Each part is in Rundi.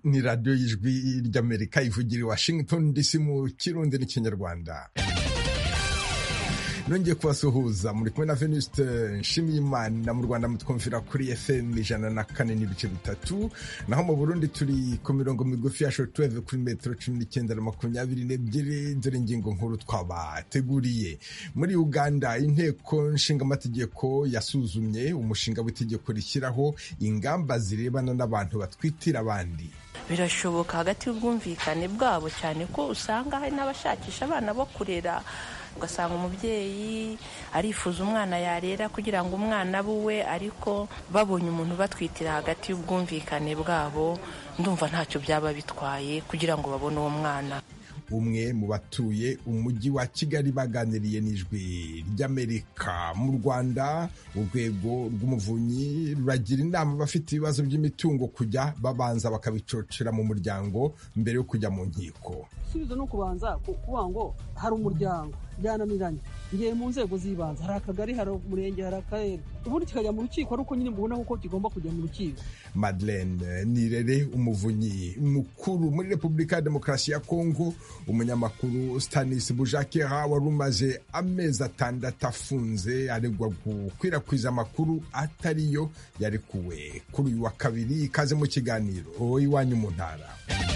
ni radiyo y'ijwi ry'amerika ivugira i washington dc mu kirundi n'ikinyarwanda nongeye kubasuhuza muri kumwe na venuste nshimiyimana mu rwanda mutwumvira kuri fm ijana na kane n'ibice bitatu naho mu burundi turi ku mirongo migufi ya shortwave kuri metero cumi n'icyenda na makumyabiri n'ebyiri dore ingingo nkuru twabateguriye muri uganda inteko nshingamategeko yasuzumye umushinga w'itegeko rishyiraho ingamba zirebana n'abantu batwitira abandi birashoboka hagati y'ubwumvikane bwabo cyane ko usanga hari n'abashakisha abana bo kurera ugasanga umubyeyi arifuza umwana yarera kugira ngo umwana abe uwe ariko babonye umuntu batwitira hagati y'ubwumvikane bwabo ndumva ntacyo byaba bitwaye kugira ngo babone uwo mwana umwe mu batuye umujyi wa kigali baganiriye n'ijwi ry'amerika mu rwanda urwego rw'umuvunyi ruragira inama abafite ibibazo by'imitungo kujya babanza bakabicocera mu muryango mbere yo kujya mu nkiko igisubizo ni ukubanza kuvuga ngo hari umuryango byananiranye ngiye mu nzego z'ibanze hari akagari hari umurenge hari akarere ubundi kikajya mu rukiko ari uko nyine mubona ko kigomba kujya mu rukiko madeleine nirere umuvunyi mukuru muri repubulika ya demokarasi ya kongo umunyamakuru stanis bujakera wari umaze amezi atandatu afunze aregwa gukwirakwiza amakuru atariyo yarekuwe kuri uyu wa kabiri ikaze mu kiganiro iwanyu mu ntara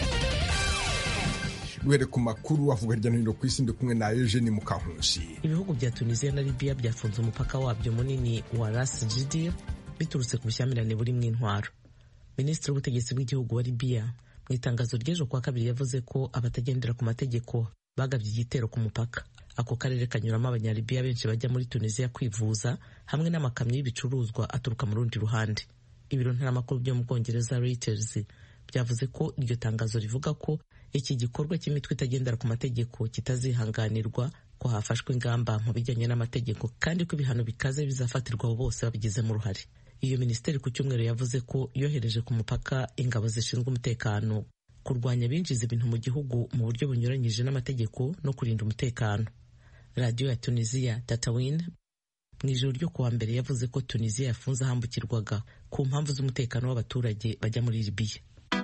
duhere ku makuru avuga hirya no hino ku isi ndi kumwe na Eugene Mukankusi ibihugu bya Tunisia na Libya byafunze umupaka wabyo munini wa Ras Jdir biturutse ku bushyamirane burimo intwaro minisitiri w'ubutegetsi bw'igihugu wa Libya mu itangazo ry'ejo kuwa kabiri yavuze ko abatagendera ku mategeko bagabye igitero ku mupaka ako karere kanyuramo abanyalibiya benshi bajya muri Tunisia kwivuza hamwe n'amakamyo y'ibicuruzwa aturuka mu rundi ruhande ibiro ntaramakuru byo mu bwongereza Reuters byavuze ko iryo tangazo rivuga ko iki gikorwa cy'imitwe itagendera ku mategeko kitazihanganirwa ko hafashwe ingamba mu bijyanye n'amategeko kandi ko ibihano bikaze bizafatirwa abo bose babigizemo uruhare iyo minisiteri ku cyumweru yavuze ko yohereje ku mupaka ingabo zishinzwe umutekano kurwanya abinjiza ibintu mu gihugu mu buryo bunyuranyije n'amategeko no kurinda umutekano radiyo ya tunisiya tatawin mu ijoro ryo kuwa mbere yavuze ko tunisiya yafunze ahambukirwaga ku mpamvu z'umutekano w'abaturage bajya muri libiya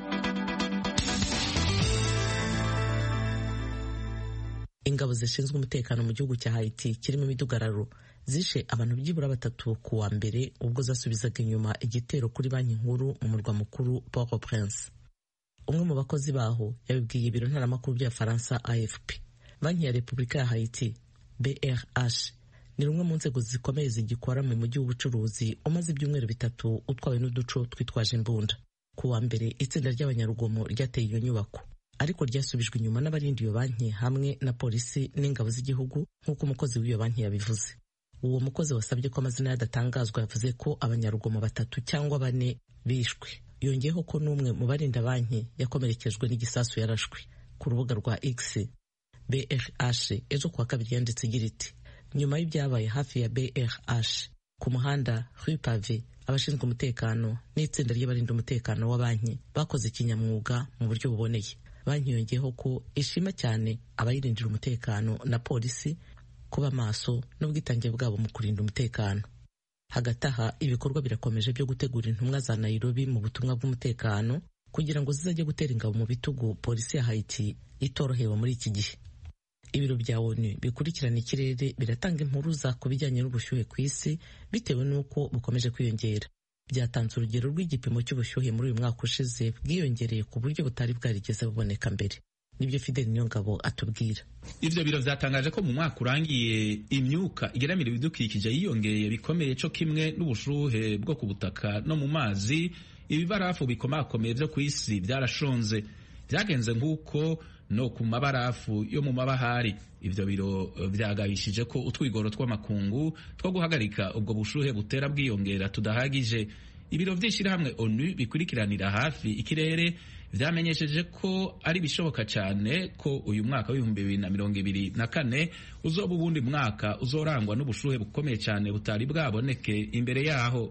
ingabo zishinzwe umutekano mu gihugu cya Haiti kirimo imidugararo zishe abantu byibura batatu ku wa mbere ubwo zasubizaga inyuma igitero kuri banki nkuru mu murwa mukuru Port-au-Prince umwe mu bakozi baho yabibwiye ibiro ntaramakuru bya Faransa AFP banki ya Repubulika ya Haiti BRH ni rumwe mu nzego zikomeye zigikora mu mujyi w'ubucuruzi umaze ibyumweru bitatu utwawe n'uduco twitwaje imbunda ku wa mbere itsinda ry'abanyarugomo ryateye iyo nyubako ariko ryasubijwe inyuma n'abarinda iyo banki hamwe na polisi n'ingabo z'igihugu nk'uko umukozi w'iyo banki yabivuze uwo mukozi wasabye ko amazina yadatangazwa yavuze ko abanyarugomo batatu cyangwa bane bishwe yongeyeho ko n'umwe mu barinda banki yakomerekejwe n'igisasu yarashwe ku rubuga rwa x brh ejo kuwa kabiri yanditse igira iti nyuma y'ibyabaye hafi ya brh ku muhanda rue pave abashinzwe umutekano n'itsinda ry'abarinda umutekano wa banki bakoze ikinyamwuga mu buryo buboneye banki yongeyeho ko ishima cyane abayirindira umutekano na polisi kuba maso n'ubwitange bwabo mu kurinda umutekano hagati aha ibikorwa birakomeje byo gutegura intumwa za Nairobi mu butumwa bw'umutekano kugira ngo zizajye gutera ingabo mu bitugu polisi ya Haiti itorohewe muri iki gihe ibiro bya ONU bikurikirana ikirere biratanga impuruza ku bijyanye n'ubushyuhe ku isi bitewe n'uko bukomeje kwiyongera byatanze urugero rw'igipimo cy'ubushyuhe muri uyu mwaka ushize bwiyongereye ku buryo butari bwarigeze buboneka mbere nibyo Fidel Niyongabo atubwira ivyo biro vyatangaje ko mu mwaka urangiye imyuka igeramira ibidukikije yiyongeye bikomeye co kimwe n'ubushuhe bwo ku butaka no mu mazi ibibarafu bikomakomeye vyo ku isi vyarashonze vyagenze nk'uko no ku mabarafu yo mu mabahari ivyo biro vyagabishije ko utwigoro tw'amakungu two guhagarika ubwo bushuhe butera bwiyongera tudahagije ibiro vy'ishirahamwe onu bikurikiranira hafi ikirere vyamenyesheje ko ari bishoboka cyane ko uyu mwaka w'ibihumbi bibiri na mirongo ibiri na kane uzoba ubundi mwaka uzorangwa n'ubushuhe bukomeye cyane butari bwaboneke imbere yaho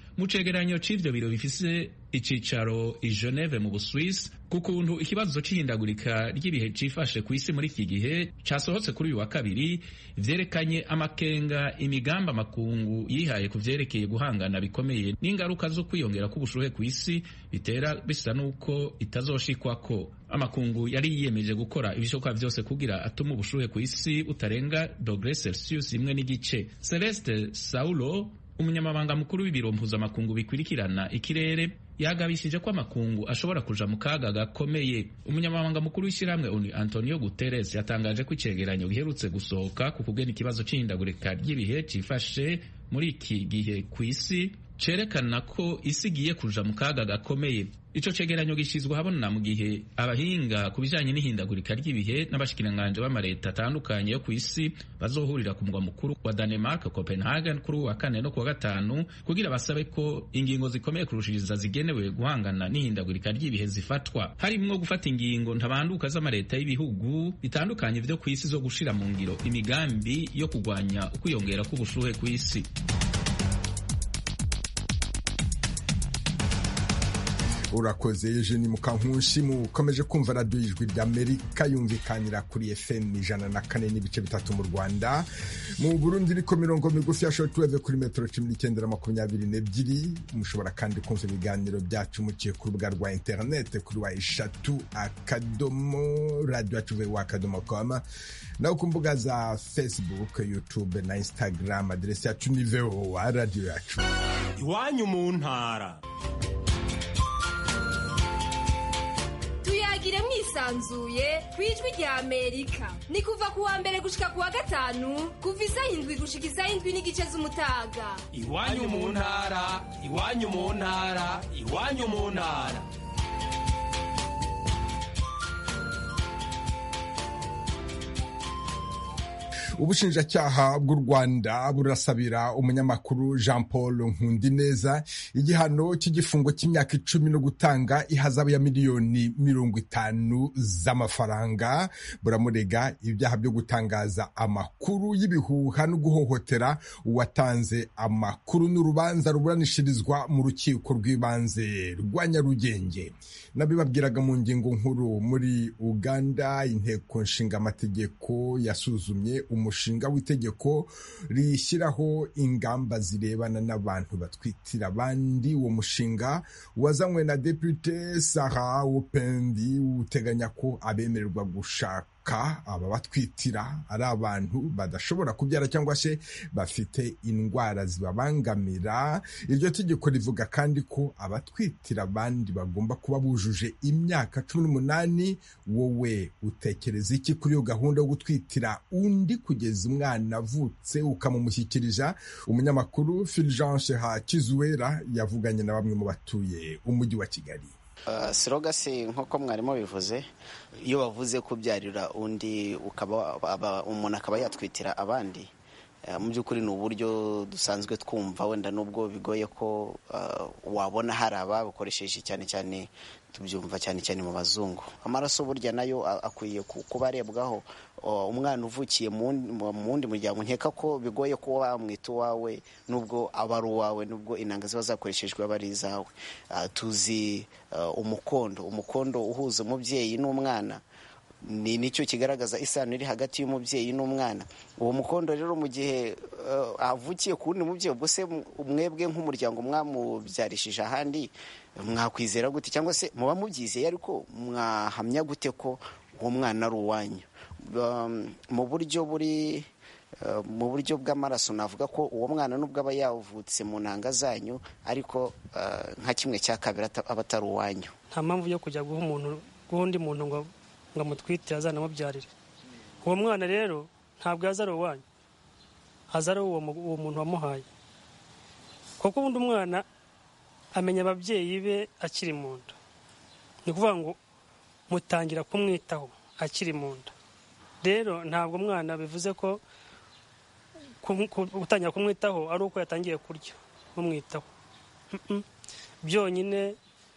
mu cegeranyo c'ivyo biro bifise icicaro i Geneve mu Buswisi ku kuntu ikibazo c'ihindagurika ry'ibihe cifashe ku isi muri iki gihe casohotse kuri uyu wa kabiri vyerekanye amakenga imigambi amakungu yihaye ku vyerekeye guhangana bikomeye n'ingaruka zo kwiyongera k'ubushuhe ku isi bitera bisa n'uko itazoshikwako amakungu yari yiyemeje gukora ibishoboka vyose kugira atuma ubushuhe ku isi butarenga dogre celsius imwe n'igice celeste saulo umunyamabanga mukuru w'ibiro mpuzamakungu bikurikirana ikirere yagabishije ko amakungu ashobora kuja mu kaga gakomeye umunyamabanga mukuru w'ishyirahamwe onu antonio guterres yatangaje ko icegeranyo giherutse gusohoka ku kugena ikibazo c'ihindagurika ry'ibihe cifashe muri iki gihe ku isi cerekana ko isi igiye kuja mu kaga gakomeye ico cegeranyo gishyizwe ahabona mu gihe abahinga ku bijanye n'ihindagurika ry'ibihe n'abashikiranganji b'amareta atandukanye yo ku isi bazohurira ku mugwa mukuru wa Denmark Copenhagen kuri uwa kane no kuwa gatanu kugira basabe ko ingingo zikomeye kurushiriza zigenewe guhangana n'ihindagurika ry'ibihe zifatwa harimwo gufata ingingo ntabanduka z'amareta y'ibihugu bitandukanye vyo ku isi zo gushira mu ngiro imigambi yo kugwanya ukwiyongera k'ubushuhe ku isi urakoze Eugene Mukankushi mukomeje kumva radiyo ijwi ry'Amerika yumvikanira kuri FM ijana na kane n'ibice bitatu mu Rwanda mu Burundi iriko mirongo migufi ya shortwave kuri metero cumi n'icyenda na makumyabiri n'ebyiri mushobora kandi kumva ibiganiro byacu muciye ku rubuga rwa interinete kuri wa eshatu akadomo radiyo yacu wa akadomo koma naho ku mbuga za Facebook YouTube na Instagram aderesi yacu ni VOA radiyo yacu iwanyu mu ntara tuyagire mwisanzuye ku ijwi rya amerika ni kuva ku wa mbere gushika ku wa gatanu kuva isaha indwi gushika isaha indwi n'igice z'umutaga iwanyu mu ntara iwanyu mu ntara iwanyu mu ntara ubushinjacyaha bw'u rwanda burasabira umunyamakuru jean paul nkundineza igihano cy'igifungo cy'imyaka icumi no gutanga ihazabu ya miliyoni mirongo itanu z'amafaranga buramurega ibyaha byo gutangaza amakuru y'ibihuha no guhohotera uwatanze amakuru n'urubanza ruburanishirizwa mu rukiko rw'ibanze rwa nyarugenge nabibabwiraga mu ngingo nkuru muri uganda inteko nshingamategeko yasuzumye umushinga w'itegeko rishyiraho ingamba zirebana n'abantu batwitira abandi uwo mushinga wazanywe na depute Sarah Wupendi uteganya ko abemererwa gushaka aba batwitira ari abantu badashobora kubyara cyangwa se bafite indwara zibabangamira iryo tegeko rivuga kandi ko abatwitira abandi bagomba kuba bujuje imyaka cumi n'umunani wowe utekereza iki kuri iyo gahunda yo gutwitira undi kugeza umwana avutse ukamumushyikiriza umunyamakuru Fulgence Hakizuwera yavuganye na bamwe mu batuye umujyi wa Kigali sirogasi nk'uko mwarimu bivuze iyo bavuze kubyarira undi ukaba umuntu akaba yatwitira abandi mu by'ukuri ni uburyo dusanzwe twumva wenda nubwo bigoye ko wabona hari ababukoresheje cyane cyane tubyumva cyane cyane mu bazungu amaraso burya nayo akwiye kuba arebwaho umwana uvukiye mu wundi muryango nkeka ko bigoye kuba wamwita uwawe nubwo aba ari uwawe nubwo inanga ziba zakoreshejwe aba ari izawe tuzi umukondo umukondo uhuza umubyeyi n'umwana ni nicyo kigaragaza isano iri hagati y'umubyeyi n'umwana uwo mukondo rero mu gihe avukiye ku wundi mubyeyi ubwo se mwebwe nk'umuryango mwamubyarishije ahandi mwakwizera gute cyangwa se muba mubyizeye ariko mwahamya gute ko uwo mwana ari uwanyu mu buryo buri mu buryo bw'amaraso navuga ko uwo mwana nubwo aba yavutse mu ntanga zanyu ariko nka kimwe cya kabiri aba atari uwanyu nta mpamvu yo kujya guha umuntu guha undi muntu ngo ngo amutwitire azanamubyarire uwo mwana rero ntabwo yaza ari uwanyu aza ari uwo muntu wamuhaye kuko ubundi umwana amenya ababyeyi be akiri mu nda ni ukuvuga ngo mutangira kumwitaho akiri mu nda rero ntabwo umwana bivuze ko gutangira kumwitaho ari uko yatangiye kurya mumwitaho byonyine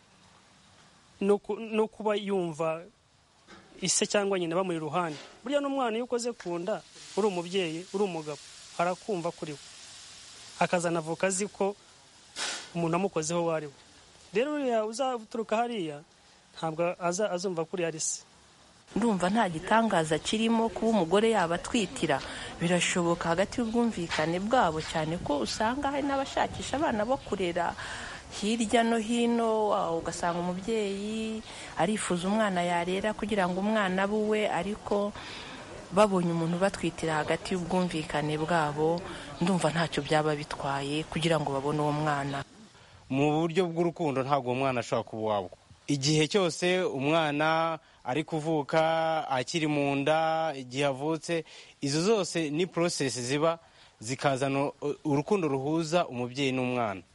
no kuba yumva ise cyangwa nyina bamuri iruhande burya n'umwana iyo ukoze ku nda uri umubyeyi uri umugabo arakumva kuri we akazanavuka azi ko umuntu amukozeho uwo ari we rero uriya uzaturuka hariya ntabwo azumva kuri ari se ndumva nta gitangaza kirimo kuba umugore yaba atwitira birashoboka hagati y'ubwumvikane bwabo cyane ko usanga hari n'abashakisha abana bo kurera hirya no hino ugasanga umubyeyi arifuza umwana yarera kugira ngo umwana abe uwe ariko babonye umuntu batwitira hagati y'ubwumvikane bwabo ndumva ntacyo byaba bitwaye kugira ngo babone uwo mwana mu buryo bw'urukundo ntabwo uwo mwana ashobora kuba uwabwo igihe cyose umwana ari kuvuka akiri mu nda igihe avutse izo zose ni porosesi ziba zikazana urukundo ruhuza umubyeyi n'umwana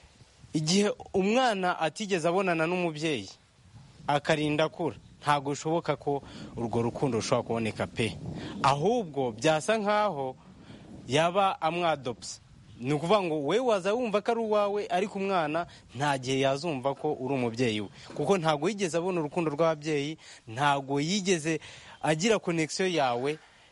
igihe umwana atigeze abonana n'umubyeyi akarinda akura ntabwo bishoboka ko urwo rukundo rushobora kuboneka pe ahubwo byasa nk'aho yaba amwadopsa ni ukuvuga ngo we waza wumva ko ari uwawe ariko umwana nta gihe yazumva ko uri umubyeyi we kuko ntabwo yigeze abona urukundo rw'ababyeyi ntabwo yigeze agira konekisiyo yawe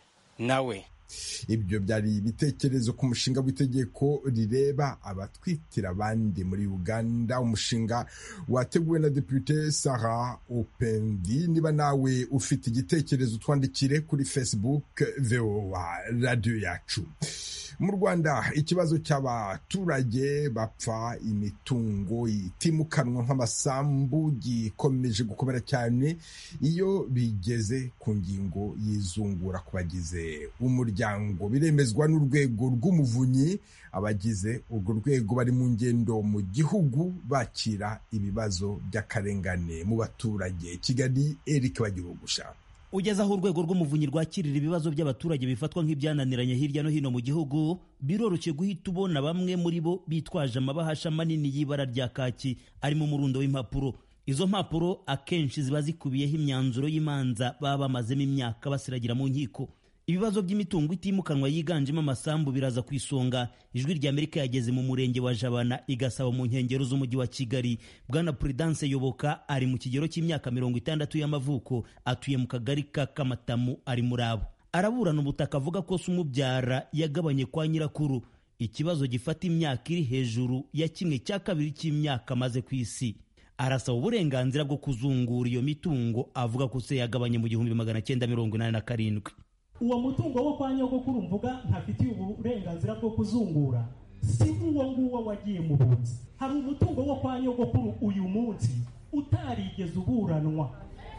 nawe ibyo byari ibitekerezo ku mushinga w'itegeko rireba abatwitira abandi muri uganda umushinga wateguwe na depute sara opendi niba nawe ufite igitekerezo twandikire kuri facebook voa radiyo yacu mu rwanda ikibazo cy'abaturage bapfa imitungo itimukanwa nk'amasambu gikomeje gukomera cyane iyo bigeze ku ngingo y'izungura ku bagize umuryango biremezwa n'urwego rw'umuvunyi abagize urwo rwego bari mu ngendo mu gihugu bakira ibibazo by'akarengane mu baturage kigali eric bagihugusha ugeze aho urwego rw'umuvunyi rwakirira ibibazo by'abaturage bifatwa nk'ibyananiranye hirya no hino mu gihugu biroroshye guhita ubona bamwe muri bo bitwaje amabahasha manini y'ibara rya kaki arimo umurundo w'impapuro izo mpapuro akenshi ziba zikubiyeho imyanzuro y'imanza baba bamazemo imyaka basiragira mu nkiko ibibazo by'imitungo itimukanwa yiganjemo amasambu biraza ku isonga ijwi rya amerika yageze mu murenge wa jabana igasaba mu nkengero z'umujyi wa kigali bwana prudence yoboka ari mu kigero cy'imyaka mirongo itandatu y'amavuko atuye mu kagari ka kamatamu ari muri abo araburana ubutaka avuga ko se umubyara yagabanye kwa nyirakuru ikibazo gifata imyaka iri hejuru ya kimwe cya kabiri cy'imyaka amaze ku isi arasaba uburenganzira bwo kuzungura iyo mitungo avuga ko se yagabanye mu gihumbi magana cyenda mirongo inani na karindwi uwo mutungo wo kwa nyogokuru mvuga ntafitiye uburenganzira bwo kuzungura si uwo nguwo wagiye mu bunzi hari umutungo wo kwa nyogokuru uyu munsi utarigeze uburanwa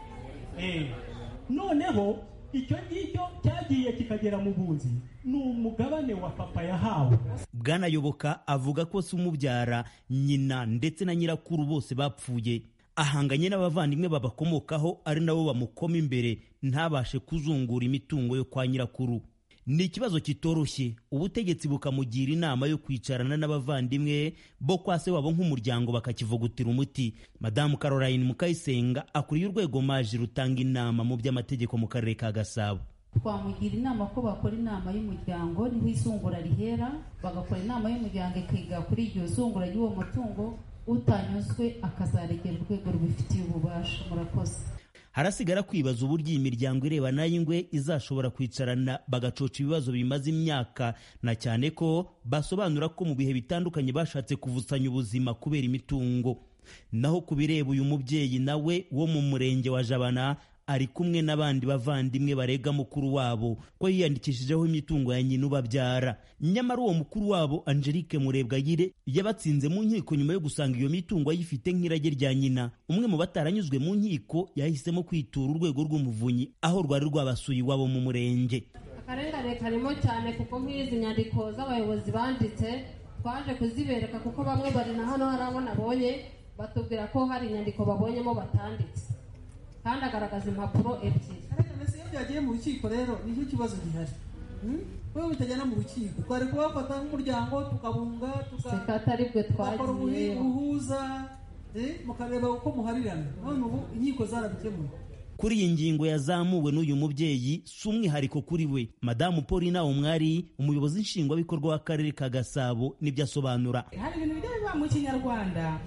noneho icyo ngicyo cyagiye kikagera mu bunzi ni umugabane wa papa yahawe bwanayoboka avuga ko se umubyara nyina ndetse na nyirakuru bose bapfuye ahanganye n'abavandimwe babakomokaho ari nabo bamukoma imbere ntabashe kuzungura imitungo yo kwa nyirakuru ni ikibazo kitoroshye ubutegetsi bukamugira inama yo kwicarana n'abavandimwe bo kwa se wabo nk'umuryango bakakivugutira umuti madamu caroline mukayisenga akuriye urwego maji rutanga inama mu by'amategeko mu karere ka gasabo twamugira inama ko bakora inama y'umuryango niho izungura rihera bagakora inama y'umuryango ikiga kuri iryo zungura ry'uwo mutungo utanyuzwe akazaregera urwego rubifitiye ububasha murakoze harasigara kwibaza uburyo iyi miryango ireba n'ay'ingwe izashobora kwicarana bagacoca ibibazo bimaze imyaka na cyane ko basobanura ko mu bihe bitandukanye bashatse kuvusanya ubuzima kubera imitungo naho ku bireba uyu mubyeyi nawe wo mu murenge wa jabana ari kumwe n'abandi bavandimwe barega mukuru wabo ko yiyandikishijeho imitungo ya nyina ubabyara nyamara uwo mukuru wabo angelique murebwayire yabatsinze mu nkiko nyuma yo gusanga iyo mitungo ayifite nk'irage rya nyina umwe mu bataranyuzwe mu nkiko yahisemo kwitura urwego rw'umuvunyi aho rwari rwabasuye iwabo mu murenge akarengane karimo cyane kuko nk'izi nyandiko z'abayobozi banditse twaje kuzibereka kuko bamwe bari na hano hari abo nabonye batubwira ko hari inyandiko babonyemo batanditse kandi agaragaza impapuro ebyiri iyo byagiye mu rukiko rero nicyo kibazo gihari wowe bitajyana mu rukiko twari kubafata nk'umuryango tukabunga seka atari bwe tugakora twagiye ubuhuza mukareba uko muharirana none ubu inkiko zarabikemuye kuri iyi ngingo yazamuwe n'uyu mubyeyi si umwihariko kuri we madamu paulina umwari umuyobozi nshingwabikorwa w'akarere ka gasabo nibyo asobanura hari ibintu bijya biba mu kinyarwanda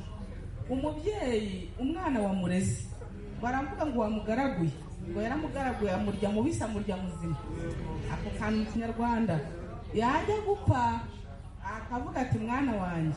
umubyeyi umwana wamureze baravuga ngo wamugaraguye ngo yaramugaraguye amurya mubisi amurya muzima ako kantu mu kinyarwanda yajya gupfa akavuga ati mwana wanjye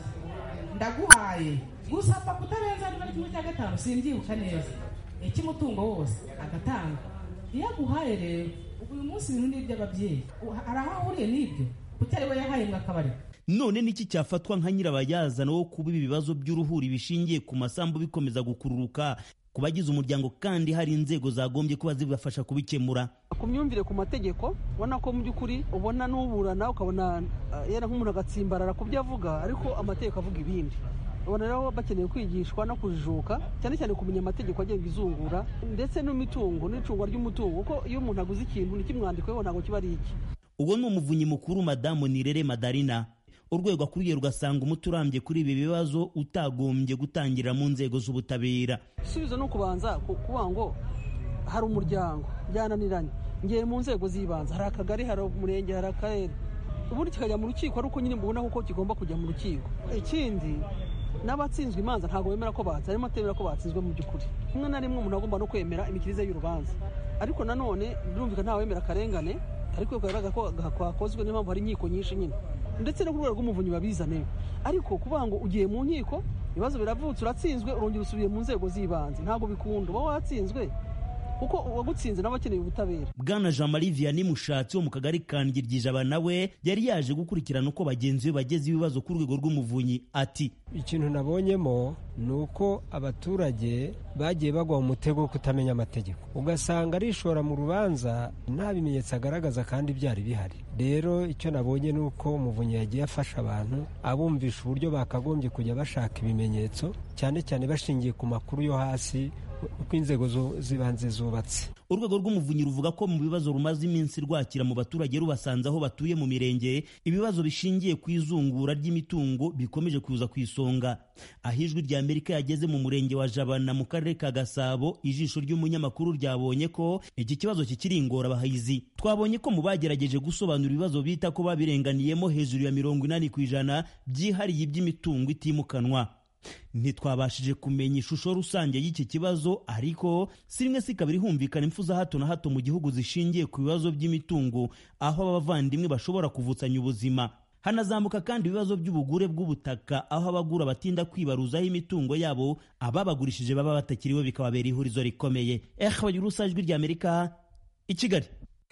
ndaguhaye gusa papa utarenza niba ari kimwe cya gatanu simbyibuka neza icy'umutungo wose agatanga iyo aguhaye rero ubu uyu munsi ibintu ni iby'ababyeyi hari aho ahuriye n'ibyo kuko ari we yahaye ngo akabari none niki cyafatwa nka nyirabayazana wo kuba ibi bibazo by'uruhuri bishingiye ku masambu bikomeza gukururuka ku bagize umuryango kandi hari inzego zagombye kuba zibafasha kubikemura ku myumvire ku mategeko ubona ko mu by'ukuri ubona n'uburana ukabona yera nk'umuntu agatsimbarara ku byo avuga ariko amategeko avuga ibindi ubona rero bakeneye kwigishwa no kujijuka cyane cyane kumenya amategeko agenga izungura ndetse n'imitungo n'icungwa ry'umutungo kuko iyo umuntu aguze ikintu ntikimwandikweho ntabwo kiba ari iki uwo ni umuvunyi mukuru madamu nirere madarina urwego akuriye rugasanga umuti urambye kuri ibi bibazo utagombye gutangirira mu nzego z'ubutabera igisubizo ni ukubanza kuvuga ngo hari umuryango byananiranye ngiye mu nzego z'ibanze hari akagari hari umurenge hari akarere ubundi kikajya mu rukiko ari uko nyine mbona ko kigomba kujya mu rukiko ikindi n'abatsinzwe imanza ntabwo bemera ko batsinzwe harimo atemera ko batsinzwe mu by'ukuri rimwe na rimwe umuntu agomba no kwemera imikirize y'urubanza ariko nanone birumvikana ntawemera akarengane ariko bigaragara ko kwakozwe niyo mpamvu hari inkiko nyinshi nyine ndetse no ku rwego rw'umuvunyi babizane ariko kuvuga ngo ugiye mu nkiko ibibazo biravutse uratsinzwe urongera usubiye mu nzego z'ibanze ntabwo bikunda uba watsinzwe kuko uwagutsinze nawe akeneye ubutabera bwana jean marie vianney mushatsi wo mu kagari ka ngirgijaba nawe yari yaje gukurikirana uko bagenzi be bageze ibibazo ku rwego rw'umuvunyi ati ikintu nabonyemo ni uko abaturage bagiye bagwa mu mutego wo kutamenya amategeko ugasanga arishora mu rubanza nta bimenyetso agaragaza kandi byari bihari rero icyo nabonye ni uko umuvunyi yagiye afasha abantu abumvisha uburyo bakagombye kujya bashaka ibimenyetso cyane cyane bashingiye ku makuru yo hasi uko inzego z'ibanze zubatse urwego rw'umuvunyi ruvuga ko mu bibazo rumaze iminsi rwakira mu baturage rubasanze aho batuye mu mirenge ibibazo bishingiye ku izungura ry'imitungo bikomeje kuza ku isonga aho ijwi rya amerika yageze mu murenge wa jabana mu karere ka gasabo ijisho ry'umunyamakuru ryabonye ko iki kibazo kikiri ingorabahizi twabonye ko mu bagerageje gusobanura ibibazo bita ko babirenganiyemo hejuru ya mirongo inani ku ijana byihariye iby'imitungo itimukanwa ntitwabashije kumenya ishusho rusange y'iki kibazo ariko si rimwe si kabiri humvikana impfu za hato na hato mu gihugu zishingiye ku bibazo by'imitungo aho abavandimwe bashobora kuvutsanya ubuzima hanazamuka kandi ibibazo by'ubugure bw'ubutaka aho abagura batinda kwibaruzaho imitungo yabo ababagurishije baba batakiriwe bikababera ihurizo rikomeye eh bagira urusa ijwi rya amerika i kigali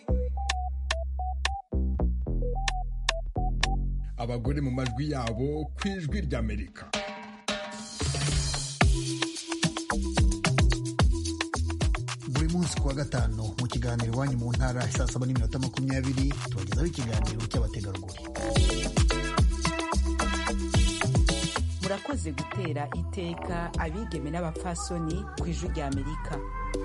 abagore mu majwi yabo ku ijwi rya amerika buri munsi ku wa gatanu mu kiganiro iwanyu mu ntara saa saba n'iminota makumyabiri tubagezaho ikiganiro cy'abategarugori murakoze gutera iteka abigeme n'abapfasoni ku ijwi rya amerika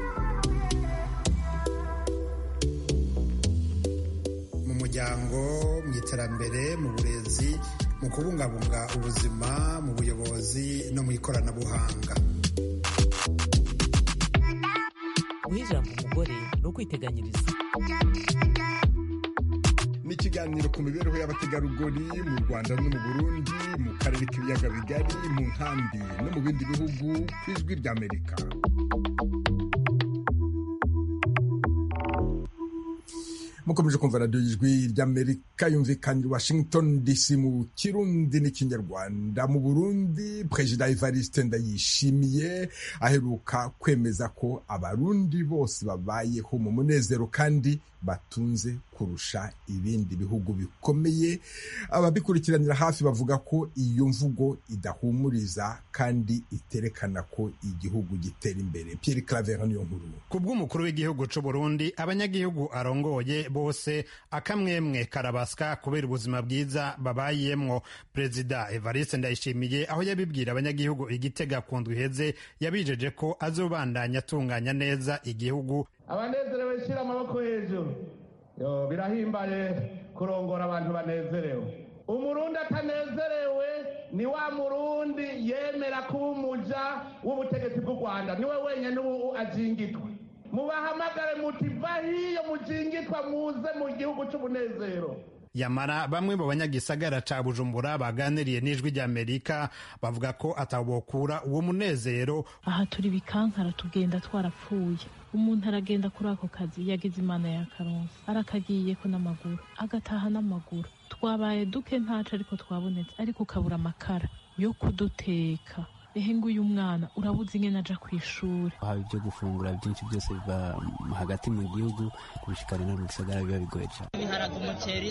mu muryango mu iterambere mu burezi mu kubungabunga ubuzima mu buyobozi no mu ikoranabuhanga guha ijambo umugore ni ukwiteganyiriza ni ikiganiro ku mibereho y'abategarugori mu rwanda no mu burundi mu karere k'ibiyaga bigari mu nkambi no mu bindi bihugu ku ijwi ry'amerika mukomeje kumva radiyo y'ijwi ry'amerika yumvikana i washington dc mu kirundi n'ikinyarwanda mu burundi perezida evariste ndayishimiye aheruka kwemeza ko abarundi bose babayeho mu munezero kandi batunze kurusha ibindi bihugu bikomeye ababikurikiranira hafi bavuga ko iyo mvugo idahumuriza kandi iterekana ko igihugu gitera imbere Pierre Claver niyo nkuru ku bw'umukuru w'igihugu c'u Burundi abanyagihugu arongoye bose akamwemwe karabaswa kubera ubuzima bwiza babayemwo perezida Evariste Ndayishimiye aho yabibwira abanyagihugu igitega ku ndwi iheze yabijeje ko azobandanya atunganya neza igihugu abanezerewe shyira amaboko hejuru yo birahimbaye kurongora abantu banezerewe umurundi atanezerewe ni wa murundi yemera kuba umuja w'ubutegetsi bw'u rwanda niwe wenyine ubu ajingitwa mubahamagare muti va hiyo mujingitwa muze mu gihugu cy'umunezero yamara bamwe mu banyagisagara ca bujumbura baganiriye n'ijwi ry'amerika bavuga ko atabokura uwo munezero aha turi bikankara tugenda twarapfuye umuntu aragenda kuri ako kazi yagize imana ya karonsi arakagiyeko n'amaguru agataha n'amaguru twabaye duke ntaco ariko twabonetse ariko ukabura amakara yo kuduteka ehe nguyu mwana urabuze ingene aja kw'ishuri haba ibyo gufungura byinshi byose biva hagati mu gihugu kubishikana no mu gisagara biba bigoye cyane ibiharage umuceri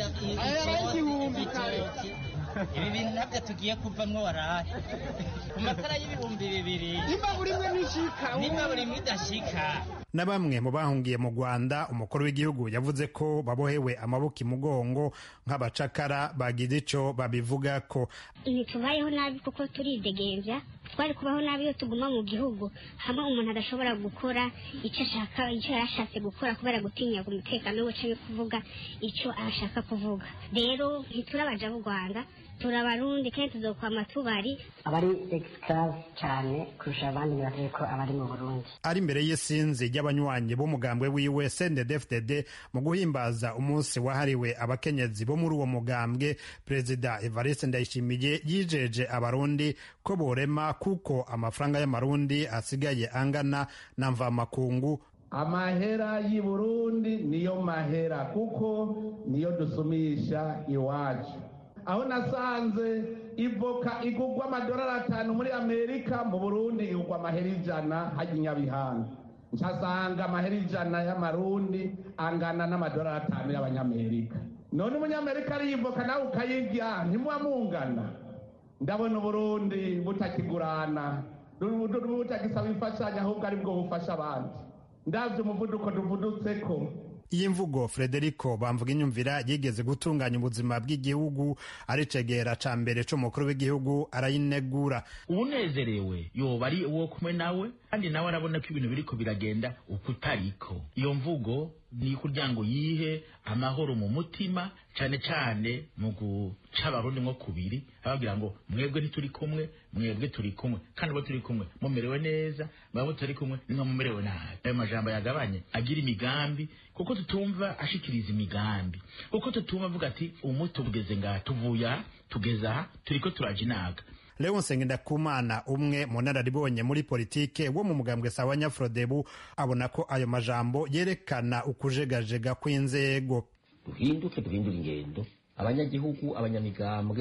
ibitoki ibi bintu nabyo tugiye kuvamwo warahe ku masara y'ibihumbi bibiri nimba buri imwe ntishika nimba buri imwe idashika na bamwe mu bahungiye mu rwanda umukuru w'igihugu yavuze ko babohewe amaboko imugongo nk'abacakara bagize ico babivuga ko ntitubayeho nabi kuko turidegembya twari kubaho nabi iyo tuguma mu gihugu hamwe umuntu adashobora gukora icyo ashaka icyo yarashatse gukora kubera gutinya umutekano we canke kuvuga icyo ashaka kuvuga rero ntiturabaja b'u rwanda turabarundi kandi tuzokwama tubari abari exclave cyane kurusha abandi bibavuye ko abari mu burundi ari imbere y'isinzi ry'abanywanyi b'umugambwe wiwe sndfdd mu guhimbaza umunsi wahariwe abakenyezi bo muri uwo mugambwe perezida evariste ndayishimiye yijeje abarundi ko borema kuko amafaranga y'amarundi asigaye angana na mvamakungu amahera y'i burundi niyo mahera kuko niyo dusumisha iwacu aho nasanze ivoka igugwa amadolari atanu muri amerika mu burundi igugwa amahera ijana hajya inyabihanga nshasanga amahera ijana y'amarundi angana n'amadolari atanu y'abanyamerika none umunyamerika ariyivoka nawe ukayirya ntimuba mungana ndabona uburundi butakigurana butagisaba imfashanyo ahubwo aribwo bufasha abandi ndabyo umuvuduko duvudutseko iyi mvugo frederico bamvuga inyumvira yigeze gutunganya ubuzima bw'igihugu aricegera ca mbere c'umukuru w'igihugu arayinegura unezerewe yoba ari uwo kumwe nawe kandi nawe arabona ko ibintu biriko biragenda uko utariko iyo mvugo ni kugira ngo yihe amahoro mu mutima cane cane mu guca abarundi nko kubiri ababwira ngo mwebwe ntituri kumwe mwebwe turi kumwe kandi ubo turi kumwe mumerewe neza mwebwe turi kumwe nimwe mumerewe nabi ayo majambo yagabanye agira imigambi kuko tutumva ashikiriza imigambi kuko tutumva avuga ati umuti ubugeze ngaha tuvuye aha tugeze aha turiko turaja inaga leonse ngendakumana umwe mu nararibonye muri politike wo mu mugambwe sawa nyafrodebu abona ko ayo majambo yerekana ukujegajega kw'inzego duhinduke duhindure ingendo abanyagihugu abanyamigambwe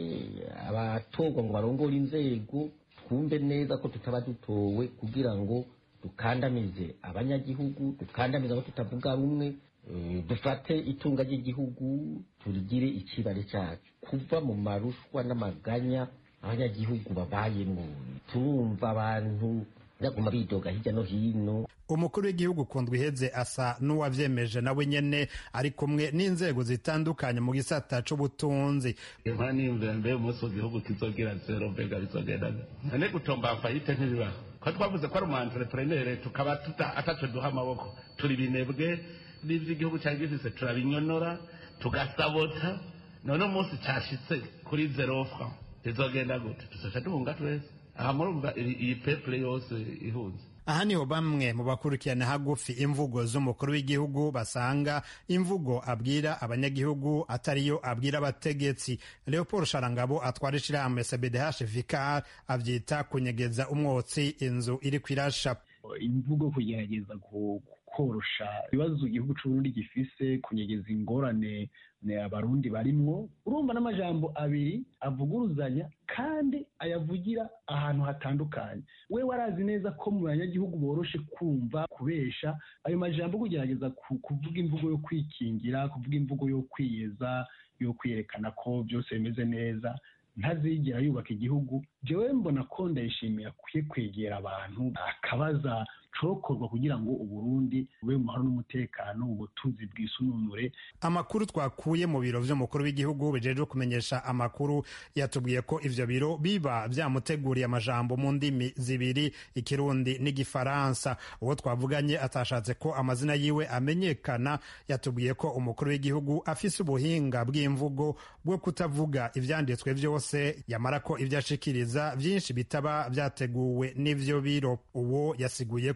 abatorwa ngo barongore inzego twumve neza ko tutaba dutowe kugira ngo dukandamize abanyagihugu dukandamize abo tutavuga rumwe dufate itunga ry'igihugu turigire ikibare cyacu kuva mu marushwa n'amaganya abanyagihugu babayemo turumva abantu baguma bidoga hirya no hino umukuru w'igihugu kundwa iheze asa n'uwavyemeje nawe nyene ari kumwe n'inzego zitandukanye mu gisata c'ubutunzi impa nimvira mbe umunsi igihugu kizogira zero mbega bizogenda none gutomba fayite ntibibaho ko twavuze ko ari umu entrepreneur tukaba ataco duha amaboko turi binebwe n'ivyo igihugu cari gifise turabinyonora tugasabota none umunsi cashitse kuri zero franc izogenda gute tuzoca duhunga twese aha murumva iyi pepure yose ihunze aha niho bamwe mu bakurikirana hagufi imvugo z'umukuru w'igihugu basanga imvugo abwira abanyagihugu atariyo abwira abategetsi leopold sharangabo atwara ishirahamwe cbdh vicar avyita kunyegeza umwotsi inzu iri kwirasha imvugo kugerageza korosha ibibazo igihugu c'uburundi gifise kunyegeza ingorane abarundi barimwo urumva n'amajambo abiri avuguruzanya kandi ayavugira ahantu hatandukanye we warazi neza ko mu banyagihugu boroshe kumva kubesha ayo majambo kugerageza kuvuga imvugo yo kwikingira kuvuga imvugo yo kwiyeza yo kwiyerekana ko byose bimeze neza ntazigera yubaka igihugu jewe mbona ko ndayishimiye akwiye kwegera abantu akabaza cokorwa kugira ngo uburundi bube mu mahoro n'umutekano ubutunzi bwisununure amakuru twakuye mu biro vy'umukuru w'igihugu bijejwe kumenyesha amakuru yatubwiye ko ivyo biro biba vyamuteguriye amajambo mu ndimi zibiri ikirundi n'igifaransa uwo twavuganye atashatse ko amazina yiwe amenyekana yatubwiye ko umukuru w'igihugu afise ubuhinga bw'imvugo bwo kutavuga ivyanditswe vyose yamara ko ivyo ashikiriza vyinshi bitaba vyateguwe n'ivyo biro uwo yasiguye ko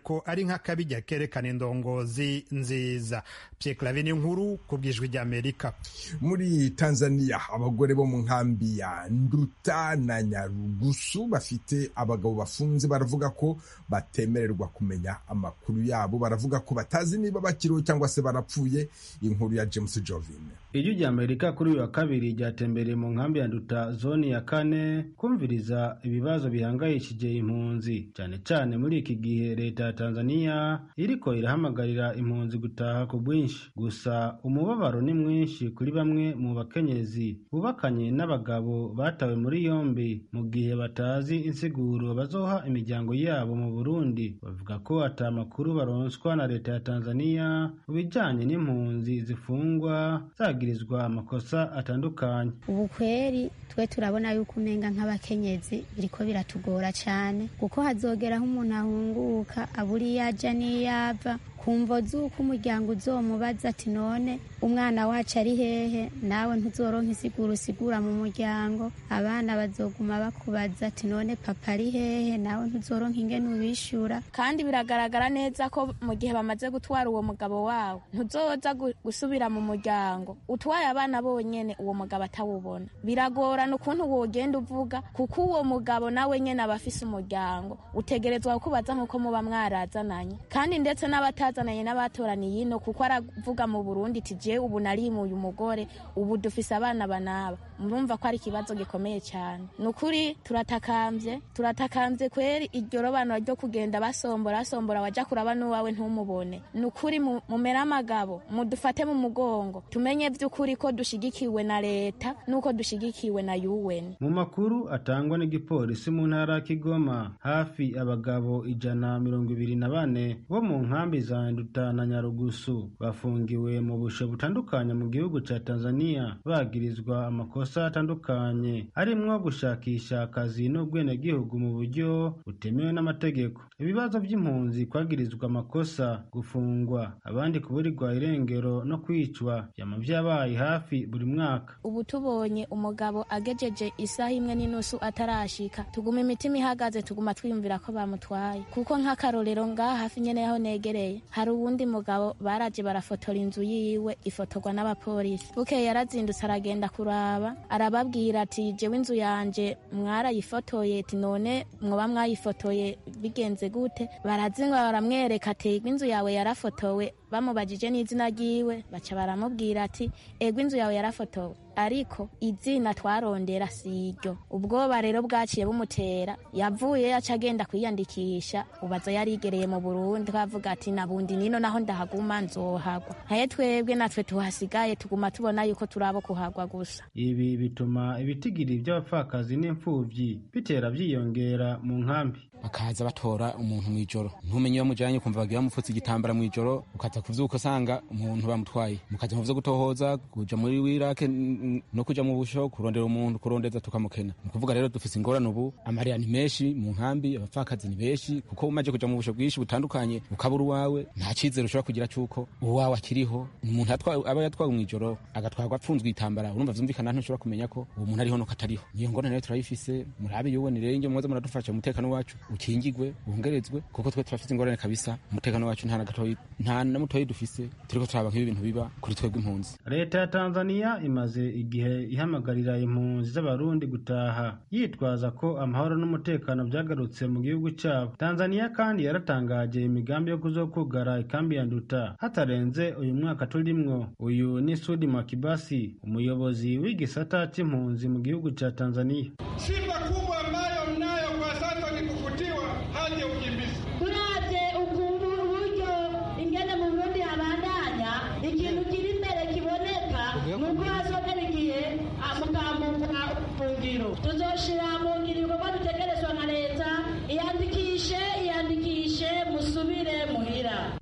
ko ari nk'akabijya kerekana indongozi nziza Pierre Claver ni inkuru ku bwijwi ry'Amerika muri Tanzania abagore bo mu nkambi ya Nduta na Nyarugusu bafite abagabo bafunze baravuga ko batemererwa kumenya amakuru yabo baravuga ko batazi niba bakiriho cyangwa se barapfuye inkuru ya James Jovin ijwi rya amerika kuri uyu wa kabiri ryatembereye mu nkambi ya nduta zoni ya kane kumviriza ibibazo bihangayishije impunzi cyane cyane muri iki gihe leta ya tanzania iriko irahamagarira impunzi gutaha ku bwinshi gusa umubabaro ni mwinshi kuri bamwe mu bakenyezi bubakanye n'abagabo batawe muri yombi mu gihe batazi insiguro bazoha imiryango yabo mu burundi bavuga ko ata makuru baronswa na leta ya tanzania mu bijanye n'impunzi zifungwa zagirizwa amakosa atandukanye ubu kweri twe turabona yuko umenga nk'abakenyezi biriko biratugora cyane kuko hazogeraho umuntu ahunguka abura iyo aja n'iyava kumvo z'uko umuryango uzomubaza ati none umwana wacu ari hehe nawe ntuzoronka isigura usigura mu muryango abana bazoguma bakubaza ati none papa ari hehe nawe ntuzoronka ingene ubishura kandi biragaragara neza ko mu gihe bamaze gutwara uwo mugabo wawe ntuzoza gusubira mu muryango utwaye abana bonyene uwo mugabo atawubona biragorana ukuntu wogenda uvuga kuko uwo mugabo nawe nyene aba afise umuryango utegerezwa kukubaza nk'uko muba mwarazananye kandi ndetse n'abatazi bazananye n'abatoraniye ino kuko aravuga mu Burundi iti je ubu narimuye umugore ubu dufise abana banaba murumva ko ari ikibazo gikomeye cyane ni ukuri turatakambye turatakambye kweri iryo robanura ryo kugenda basombora basombora waja kuraba n'uwawe ntumubone ni ukuri mumere amagabo mudufate mu mugongo tumenye vy'ukuri ko dushigikiwe na leta n'uko dushigikiwe na UN mu makuru atangwa n'igipolisi mu ntara ya Kigoma hafi abagabo ijana mirongo ibiri na bane bo mu nkambi za Nduta na Nyarugusu bafungiwe mu busho butandukanye mu gihugu ca Tanzania bagirizwa amakosa atandukanye arimwo gushakisha akazi n'ubwenegihugu mu buryo butemewe n'amategeko ibibazo by'impunzi kwagirizwa amakosa gufungwa abandi kuburirwa irengero no kwicwa vyama vyabaye hafi buri mwaka ubu tubonye umugabo agejeje isaha imwe n'inusu atarashika tuguma imitima ihagaze tuguma twiyumvira ko bamutwaye kuko nk'akarorero ngaha hafi nyene yaho negereye hari uwundi mugabo baraje barafotora inzu yiwe ifotorwa n'abapolisi bukeye yarazindutse aragenda kuraba arababwira ati jewe inzu yanje mwarayifotoye ati none mwoba mwayifotoye bigenze gute barazinga baramwereka ati inzu yawe yarafotowe bamubajije n'izina ryiwe baca baramubwira ati ego inzu yawe yarafotowe ariko izina twarondera si iryo ubwoba rero bwaciye bumutera yavuye aca agenda kwiyandikisha ubaza yarigereye mu burundi kavuga ati nabundi nino naho ndahaguma nzohagwa nkaye twebwe natwe tuhasigaye tuguma tubona yuko turabo kuhagwa gusa ibi bituma ibitigiri by'abapfakazi n'imfuvyi bitera vyiyongera mu nkambi bakaza batora umuntu mw'ijoro ntumenye iyo mujanye ukumva bagira bamupfutse igitambara mw'ijoro ukaza kuvyuka usanga umuntu bamutwaye mukaja mu vyo gutohoza kuja muri wirake no kuja mu busho kurondera umuntu kurondeza tukamukena ni ukuvuga rero dufise ingorane ubu amarira ni menshi mu nkambi abapfakazi ni benshi kuko umaze kuja mu busho bwinshi butandukanye ukabura uwawe nta cizere ushobora kugira cuko uwawe akiriho umuntu aba yatwawe mw'ijoro agatwarwa apfunzwe itambara urumva vyumvikana ntushobora kumenya ko uwo muntu ariho nuko atariho niyo ngorane rero turayifise murabe yuweni rero inge mwoze muradufasha umutekano wacu ukingigwe wongerezwe kuko twe turafise ingorane kabisa umutekano wacu nta na gatoyi nta na mutoyi dufise turiko turaba nk'ibi bintu biba kuri twebwe impunzi leta ya tanzania imaze igihe ihamagarira impunzi z'abarundi gutaha yitwaza ko amahoro n'umutekano vyagarutse mu gihugu cabo tanzania kandi yaratangaje imigambi yo kuzokugara ikambi ya nduta hatarenze uyu mwaka turimwo uyu ni sudi makibasi umuyobozi w'igisata c'impunzi mu gihugu ca tanzania Shida kubwa ambayo mnayo kwa sasa ni kufutiwa hadi ya ukimbizi. turavye ukuntu uburyo ingene mu burundi habandanya ikintu kiri imbere kiboneka nuko hazogera igihe mukambuka ubufungiro tuzoshira mu ngiro ibikorwa dutegerezwa na leta iyandikishe iyandikishe musubire muhira mu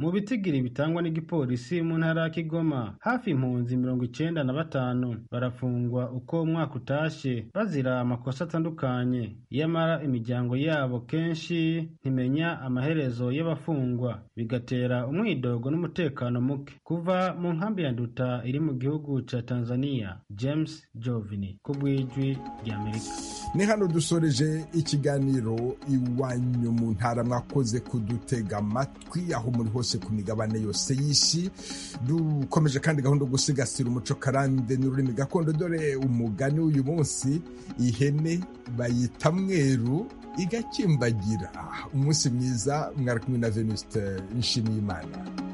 mu bitigiri bitangwa n'igipolisi mu ntara ya kigoma hafi impunzi mirongo icenda na batanu barafungwa uko umwaka utashe bazira amakosa atandukanye iyamara imiryango yabo kenshi ntimenya amaherezo y'abafungwa bigatera umwidogo n'umutekano muke kuva mu nkambi ya nduta iri mu gihugu ca tanzania james jovini ku bw'ijwi ry'amerika ni hano dusoreje ikiganiro iwanyu mu ntara mwakoze kudutega amatwi aho muri hose ku migabane yose y'isi dukomeje kandi gahunda yo gusigasira umuco karande n'ururimi gakondo dore umugani w'uyu munsi ihene bayita mweru igakimbagira umunsi mwiza mwari kumwe na venuste nshimiyimana